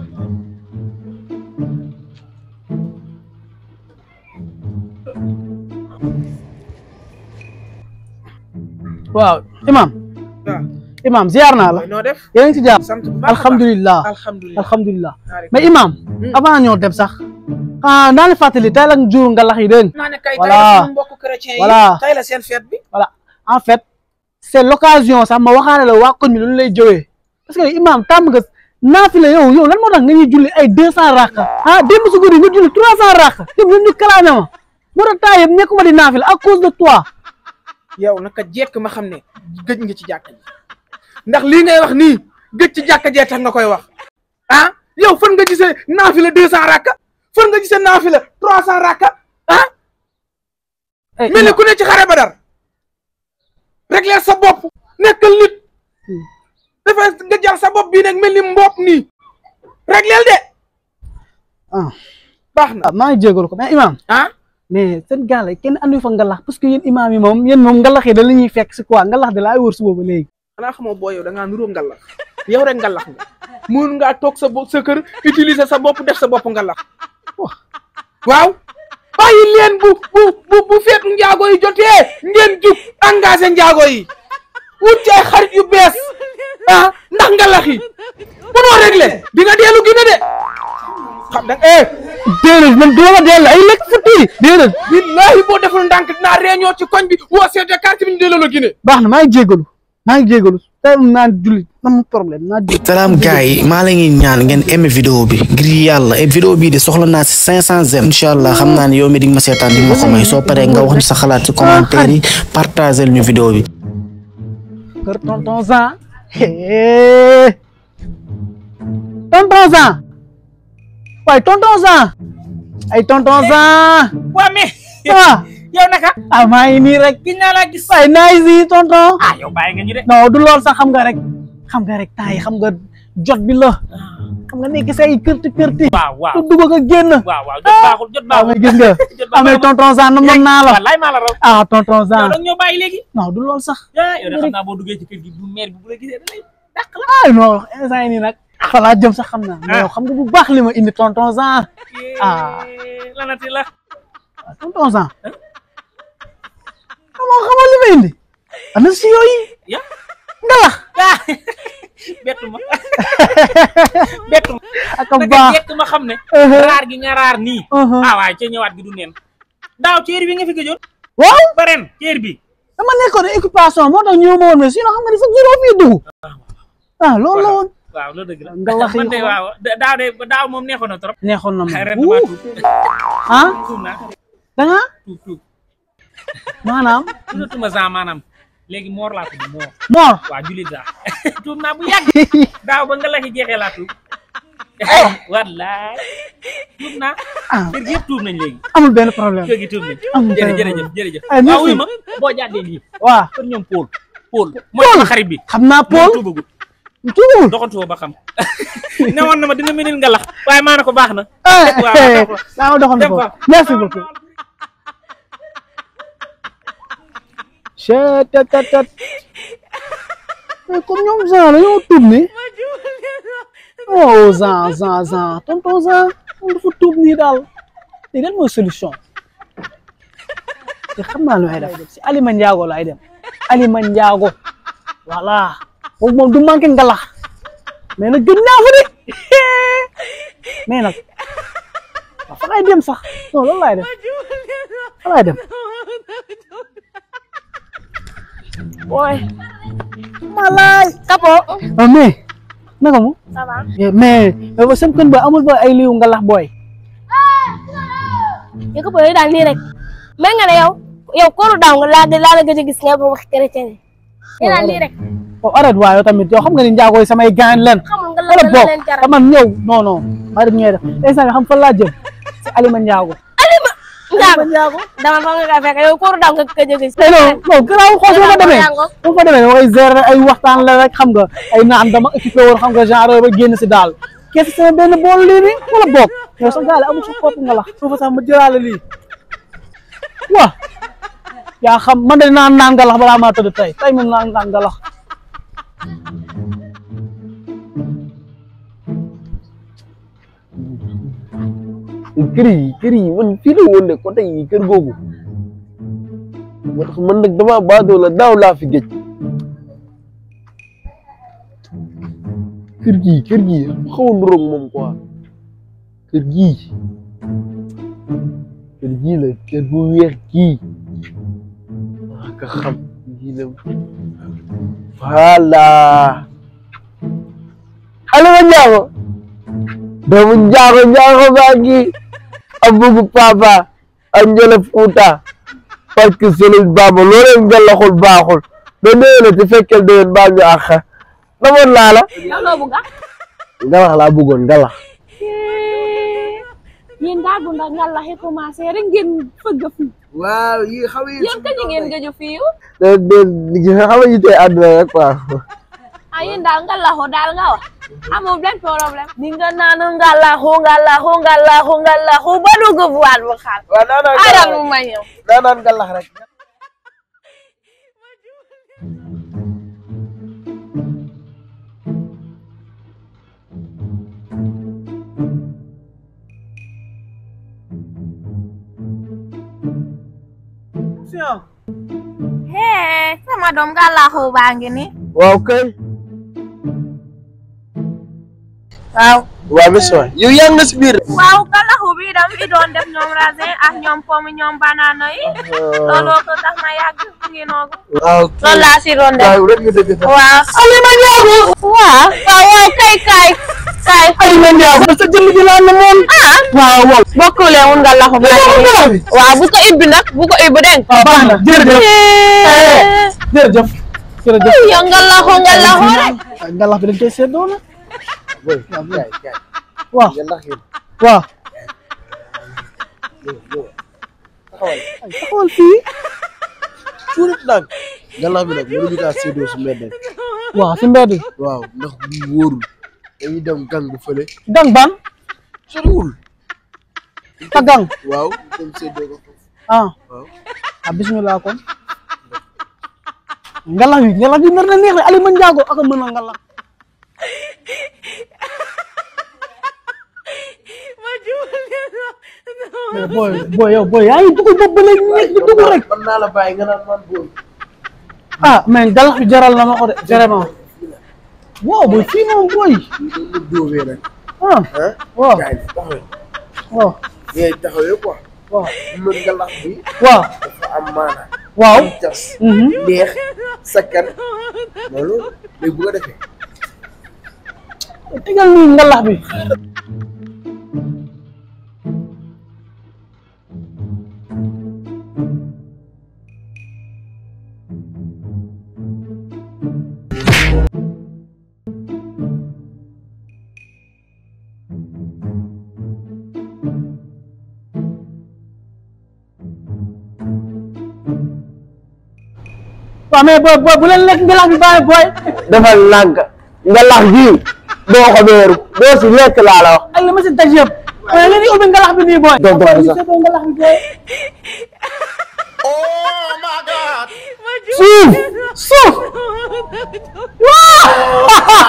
waaw imam waaw imam ziar naa la mooy noo def yaa ngi ci jàmm sant bu baax a baax alhamdulilah alhamdulilah alhamdulilah Waaleykum. mais imam Hmm. avant ñoo dem sax ah naa leen fàttali tey la jur nga lax yi dégg nga naa ne kay tey Voilà. la suñu mbokku chrétien yi Voilà. tey la seen fête bi voilà en fait c'est l'occasion sax ma waxaale la waa koñ mi lu lay jëwee parce que imam tàmm nga naafila yow yow lan moo tax nga ñuy julli ay deux cent rakka ah démb su guddi nga julli trois cent rakka yëpp ñun ñu kalaame ma moo tax temps yëpp nekkuma di naafila à cause de toi yow naka jekk ma xam ne gëj nga ci jàkka ji ndax lii ngay wax nii gëj ci jàkka jee tax nga koy wax ah yow fan nga gisee naafila deux cent rakka fan nga gisee naafila trois cent rakka ah Eh, mel ni imam, ku ne ci xare badar régler sa bopp nekkal nit Hmm. dafa nga jàll sa bopp bii nag mel ni mbopp nii régleel de ah baax na ah, maa ngi jégalu ko mais imam ah mais seen gaal yi kenn andi fa ngalax parce que yéen imam yi moom yéen moom ngalax yi da la ñuy fekk si quoi ngalax da laay wër suba ba léegi xanaa xamoo boo yow da ngaa nuroo ngalax yow rek ngalax nga mun ngaa toog sa bopp sa kër utiliser sa bopp def sa bopp ngalax waaw bàyyi leen bu bu bu bu feet njaago yi jotee ngeen jug engagé njaago yi wut ci ay xarit yu bees ah ndax ngalax yi munoo réglé di nga deelu gine de xam da eh déedéet man doo ma dellu ay lekk futti déedéet billahi boo deful ndànk dinaa réunion ci koñ bi woo seete quartier bi ñu delloo la gine baax na maa ngi jégalu maa ngi jégalu tey naan julli am problème naa jégalu salaam gars yi maa la ngi ñaan ngeen aimé vidéo bi ngir yàlla et vidéo bii de soxla naa si 500 j'aime incha allah xam naa ne yow mi di nga ma seetaan di nga ma ko may soo paree nga wax ñu sa xalaat ci commentaire yi partagé ñu vidéo bi. kër tonton Zan hee tonton Zan waaye tonton Zan ay tonton Zan waa mais ah yow naka ah maa ngi nii rek gis naa laa gis waaye naay si tonton ah yow bàyyi nga ñu de non du lool sax xam nga rek xam nga rek temps yi xam nga jot bi la xam nga nekk say kërti kërti waaw waaw tu dugg nga génn waaw waaw jot baaxul jot waaw baaxul mais gis nga jot amee tonton Zan na mën naa la wallaay maa la raw ah tonton yow Zan nag ñoo bàyyi léegi non du lool sax ah yow de xam naa boo duggee ci kër gi bu maire bi bu la gisee da lay dàq la ay non instant yii nii nag fa laa jëm sax xam naa mais yow xam nga bu baax li ma indi tonton Zan Ah. Eh, lanati la ah tonton Zan xamoo xamoo li ma indi ana si yooyu ya ngalax ah bettu ma bettu ma ak a naka baax jekk ma xam ne Uh-huh. raar gi nga raar nii Uh-huh. ah waaye ca ñëwaat gi du neen daaw ceer bi nga fi gëjoon waaw ba ren ceer bi dama nekkoon occupation moo tax ñëw ma woon mais sinon xam nga ni sax juróom fii dugg ah loolu la woon waaw loolu dëgg la ngalax yi man de xool. waaw da- daaw de daaw moom neexoon na trop neexoon na ma ren Wuu. damaa tuub ah tuub naa da nga tuub tuub maanaam tuubatuma saa maanaam léegi moor laa tudd moor Mor waa julit laa tuub naa bu yàgg daaw ba nga la ki jeexee laa tuub wallaay tuub naa ah kër gi yëpp tuub nañ léegi amul benn problème kër gi tuub nañ amul benn jërëjëf problème jërëjëf Ay, merci. waaw wuy ma boo jàddee lii waaw kër ñoom Paul Paul mooy sama xarit bi xam naa Paul moom tuubagut tuubul doxantoo ba xam newoon na ma dina menil nga lax waaye maa ne ko baax na eh waaw eh waaw daa ma doxal dem ko fa merci beaucoup chet tet tet tet mais comme ñoom Zan la ñoo tuub ni oh Zan Zan Zan tonton Zan moom dafa tuub nii daal te lan mooy solution te xam naa lu may def si Alima Ndiago laay dem Alima Ndiago voilà boobu moom du manqué ngalax mais nag gën naa fa de mais nag waaw fa laay dem sax non loolu laay def fa laay dem booy malaay Kapo. ah mais naka mu Ça va. mais mais ba sam kën ba amul ba ay liw ngalax booy yow Kapo yooyu daal nii rek. mel nga ne yow yow kóoru daaw nga laa laa la gëj a gis nga ba wax chrétien yi. yow daal nii rek. oh arrête waaye yow tamit yow xam nga ni njaago yi samay gaañ leen xamul nga la arrête la bokk leen jaral. te man ñëw non non arrête ñooy def instant bi xam fan laa jëm si Alima Ndiago Njaago dama fa nga kaa fekk yow kóoru daaw nga gëj a gis. mais non non garaaw xool su ma fa demee Njaago. su ma fa demee dama koy gérer ay waxtaan la rek xam nga ay naan dama occupé woon xam nga genre ba génn si daal kees sama benn bool lii nii wala bokk yow sa gaale amul sa kopp nga la su fa sax ma jëlaale lii waa yaa xam man de naan naan nga lax balaa maa tëdd tey tey moom naan naan nga lax kër yi kër yi man fii la woon de côté yi kër googu moo tax man nag dama baadoo la daaw laa fi géej kër gii kër gii xaw a nuroog moom quoi kër gii kër gii la kër bu weex gii waa ka xam gii la voilà Aliou Ndiago doomu Ndiago Ndiago baa ngi am bëggu papa ak njëlëf Fouta parce que Sëriñ Bamba loo leen ngalaxul baaxul ba déwéne te fekkeel déwén baa ñu àq namoon naa la yow loo bëgg a. ngalax laa bëggoon ngalax yéen daa gunda ngalla xe commencé rek ngeen fëgg fii. waaw yi xaw yi yéen kañ ngeen gëju fii de de li nga xam ne tey àdduna rek quoi ah yéen daal ngalaxu daal nga wax amul benn problème. ni nga naan ngalaxu ngalaxu ngalaxu ngalaxu ba dugg buwaat bu xaal. waaw naan naan aywa mu ma ñëw. naan naan ngalax rek hee sama doom ngalaxu baa ngi ni. waaw kay waaw. waaw monsieur yow yaa ngi si biir waaw ngalaxu bi dam fi doon def ñoom raisin ak ñoom pomme ñoom banana yi. looloo ko tax ma yàgg mu ngi noogu. waaw loolu laa si doon def. waaw rek nga dëgg sax waaw. Alima Ndiago. waaw. waaw waaw kay kay. kay. Alima Ndiago sa jëmm ji laa ne moom ah. waaw waaw bokkule mun nga laxu baa ngi nii. waaw bu ko ibbi nag bu ko ibbi dégg nga. waaw baax na jërëjëf jërëjëf jërëjëf yow nga laxu nga laxu rek. ngalax bi dañ koy seddoo nag boy kaay kaay waaw ngalax yi waaw taxawal taxawal fii tuurit nag ngalax bi nag mënuñu kaa séddoo si mbedd waaw si mbedd bi waaw ndax bu wóorul dañuy dem gang bu fële gang ban soriwul sa gang waaw dem séddoo ko foofu ah waaw ah bismillah kon ngalax bi ngalax bi nar na neex de Alima Ndiago ak a mën a ngalax mais booy booy yow booy yaa ngi dugg bopp ba léegi nekk di dugg rek man naa la bàyyi nga naan man booy ah mais ngalax bi jaral na ma ko de vraiment waaw booy fii moom booy dañ la dóobee nag ah ah waaw kaay taxawee waaw ngay taxawee quoi waaw mën ngalax bi waaw dafa am maana waaw am cas mhm. neex sakkan loolu léegi bu ko defee tegal nii ngalax bi waaw mais booy booy bu leen lekk ngalax bi bàyyi booy defal lànk ngalax gi doo ko beeru doo si lekk laa la wax ak li ma si daj yëpp waaye ngeen di ubbi ngalax bi nii booy. Doo doon Booy, sax. ñu seetoo ngalax bi booy. suuf suuf. waaw.